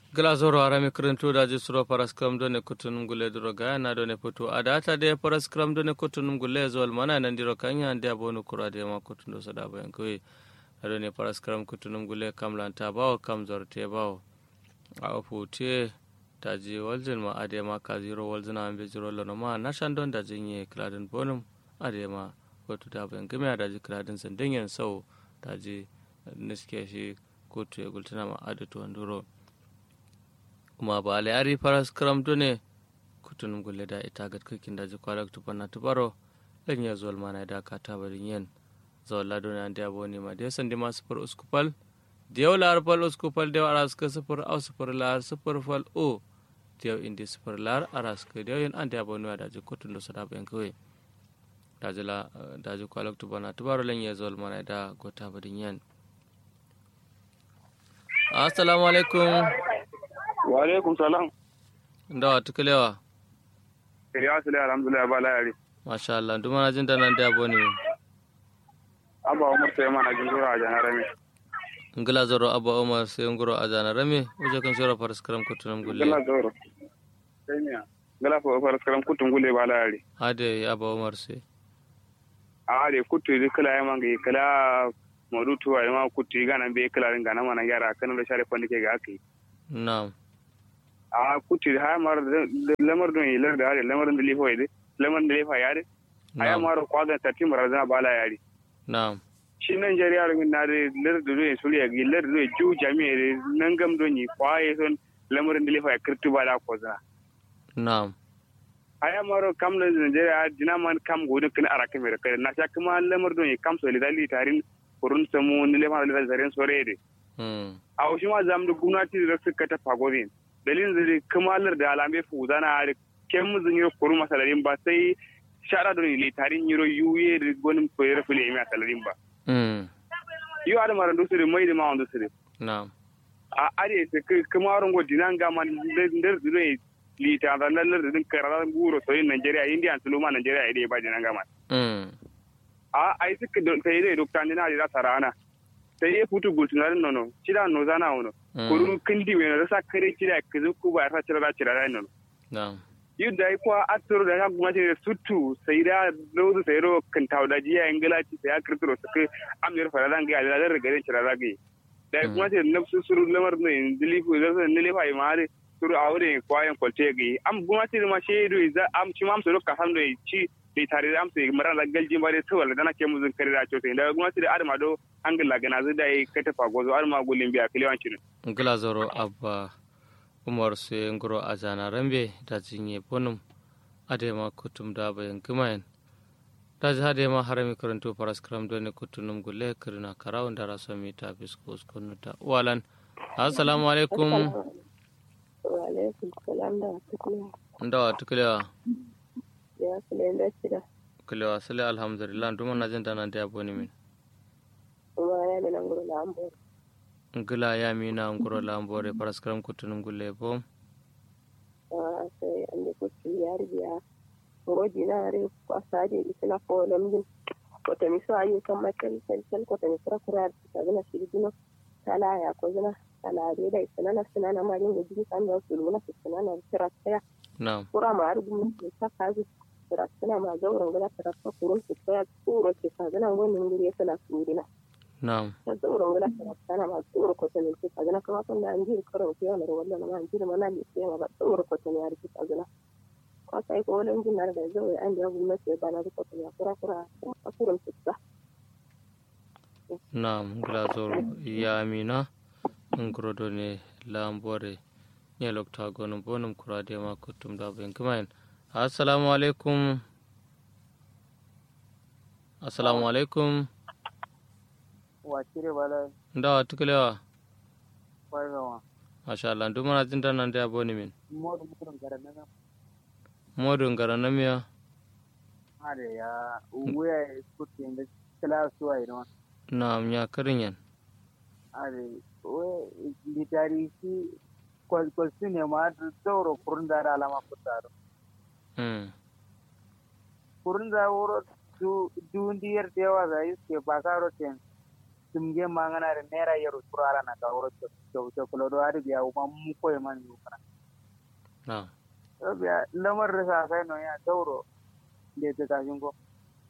glazoro arami kirintuɗaji suro paraskram done kutunum gule duro gayana done putu adata de paraskram done kutunum gule zol mana nandiro kanya ande abonu kurade ma kutundo sada bayan koy adone paraskram kutunum gule kamlanta bawo kam zorte bawo a fute daji waljin ma ade ma ka zero waljin a ambe zero lono ma nashan don da jinye kladin bonum ade ma kotu da bayan game daji kladin sandingen sau daji niske shi kotu ya gultuna ma adatu wanduro kuma ba ale ari faras karam ne kutun gulle da ita ga kikin da jikwalak tupanna tubaro dan ya zuwal mana da ka ta barin yen zawal lado ne ande aboni ma de sandi ma sufur uskupal diyaw lar pal uskupal diyaw aras ka sufur au sufur lar sufur fal o diyaw indi sufur lar aras ka diyaw yen ande aboni da ji kutun do sada ben kwe da jila da jikwalak tupanna tubaro lan ya zuwal mana da ko ta barin yen assalamu alaikum wa alaikum salam ndawa tukulewa ya sule alhamdulillah ba layari masha Allah duk mana jin danan da boni abba umar sai mana jin zura a janar mi ngila zoro abba umar sai ngoro a janar rame uje kan shora faras karam kutunum gulle gala zoro sai miya gala fa faras karam kutun gulle ba layari ade abba umar sai a de kutu di kala ya mangi kala modu tuwa ma kutu gana be kala ringa na mana yara kan da share kwandi ke ga akai na'am a kutu ha mar lamar don ilar da are lamar da lifo ide lamar da lifa yare aya mar kwaga tati mar da bala yari na'am shi nan jari yaro min na de lar da do suli ya gi lar da ju jami'e nan gam don yi kwaye son lamar da lifa ya kirtu bala ko za na'am aya maro kam da Nigeria dina man kam godo kin ara kamera kai na sha kuma lamar don yi kam so lidali tarin kurun samu ni lamar da zaren sore de hmm a shi ma zamu da gwamnati da suka ta fagodin dalilin zai kamalar da alamai fuza na da ken muzin yi kuru masalarin ba sai shara da ne tarin yiro yuye da gwanin koyar fili mai asalarin ba hmm yi wa da maran dusu da mai da ma wanda su da na'am a are ta kamarin go dinan ga man da da ne lita da lallar da din kararan guro soyin Najeriya India su luma Najeriya idai ba dinan ga man hmm a ai suka sai dai dokta ne na da sarana sai ya futu gultunarin nono cida no zana wono kurun kindi wena rasa kare cida kizu ku ba ra cira cira rai nono na'am yudda ai kwa atoro da kan kuma ce sutu sai da lozu sai ro kan tawda jiya ingila ci sai akirtoro su kai amir faradan ga da da gare cira rage da kuma ce nafsu suru lamar ne dilifu da san ne lefa imare suru awre kwayan kwalte ga am kuma ce ma shedo za am ci mam suru ka hando ci bai tare da amsa maran da galji ba dai tawala dana ke muzun kare da cote da kuma da adama do angala gana zai da kai ta fago zo adama gulin biya kiliwanci ne ngila zoro abba umar sai ngoro a jana rambe da jinye bonum ade ma kutum da bayan kumayen da ji hade ma harami karanto faras karam doni kutunum gulle kirna karawun da raso mi ta fisko uskunuta walan assalamu alaikum wa alaikum salam da tukuna ndawa tukulewa ya sule da shida kulewa sale alhamdulillah duma na jin dana da boni min kuma ya mina nguru na ambo ngila ya mina ngoro lambore faras karam kutunum gulle bom a sai an da kuci ya riya ngoji na re kwasaje isina ko lamjin ko ta miso ayu kan makel sel ko ta misra kura ta gina shirgino tala ya ko gina tala re da isina na sina na marin da jini kan da su luna su sina na kira tsaya na'am kura ma argu mu ta kazu kira sina ma gauran gina kira ta kurun su tsaya tsuro ke ka gina wannan guri ya sana surina na'am ta tsoro gina kira sana ma tsoro ko ta ne ke ka gina kuma kan da an ji karo ke wannan wannan ma an ji ma na ne ke ma ba tsoro ko ta ne ya rike ka gina kwasa yi kolin jin na da zai an da gwamnati ya bana da kwata ya kura kura a kurin fuska. na'am ngila zoro ya mina ngoro doni lambore ne lokta gonum bonum kurade ma kutum da bayan kumayen assalamu alaikum assalamu alaikum wakire bala ndawa tukulewa kwarewa masha Allah duk mana jin dana da boni min modu mudun garana na modu ngara namiya hade ya uwe kutte inda kala suwa ina na'am ya karinyan hade we litari si kwal kwal sine ma tsoro kurunda da alama kutaro mm kurunda wuro du dundiyar dewa za iske bakaro ten tumge mangana da naira yaro turara na gawar da kula da wari biya kuma mu koyi man yi kana na biya lamar da sa kai no ya tauro da ta kashin ko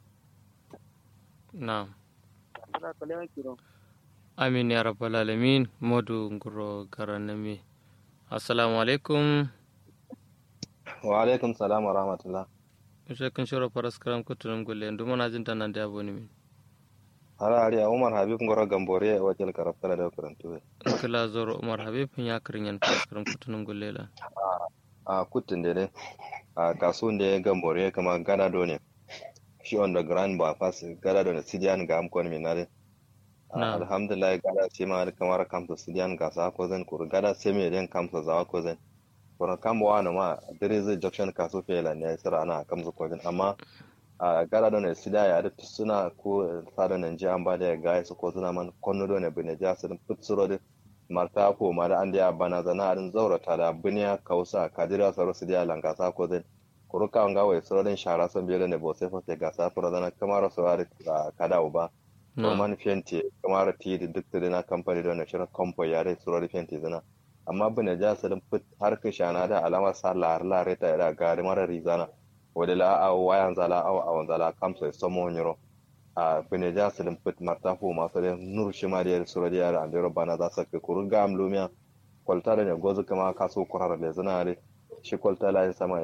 na da kale kiro amin ya rabbal alamin modu nguro garanami assalamu alaikum wa alaikum salam wa rahmatullah Mishe kun shiro faras karam kutunum gulle ndu mana jin tanan da aboni min hara ari a umar habib ngoro gambore wa jel karafta da karantu kila zoro umar habib ya kirin yan faras karam kutunum gulle la a kutin de ne a kasun de gambore kama gada do ne shi on the grand ba fas gada do ne sidian ga am kon min nare Na. alhamdulillah gada ce ma kamar kamsa sidian ga sa ko zan kur gada ce me den kamsa za ko zan kuma kan wa na ma dare zai junction kaso fela ne sira ana kamsa ko zan amma a gara da ne sida ya da suna ko sada nan ji an ba da ga su ko suna man konno do ne bine ja su putsuro de marta ko ma da an da bana zana arin zaurata da biniya kausa kadira saro su da langa sa ko zan kuruka nga wai suro den shara son biyo ne bo sai fa sai ga sa fura zana kamar su ari kada uba to na man fenti kamar ti da duk da na kamfani da ne shirin kompo ya dai suro fenti zana amma bine ja su put har ka shana da alama sa lar lar ta da gari mara rizana wode la a wayan zala aw awan zala kam so somo nyoro a bene ja selim put marta fu ma sore nur shima de suro de ara andero bana za sa ke kuru gam lumia kolta ne gozu kama kaso kurara le zanare shi kolta la sama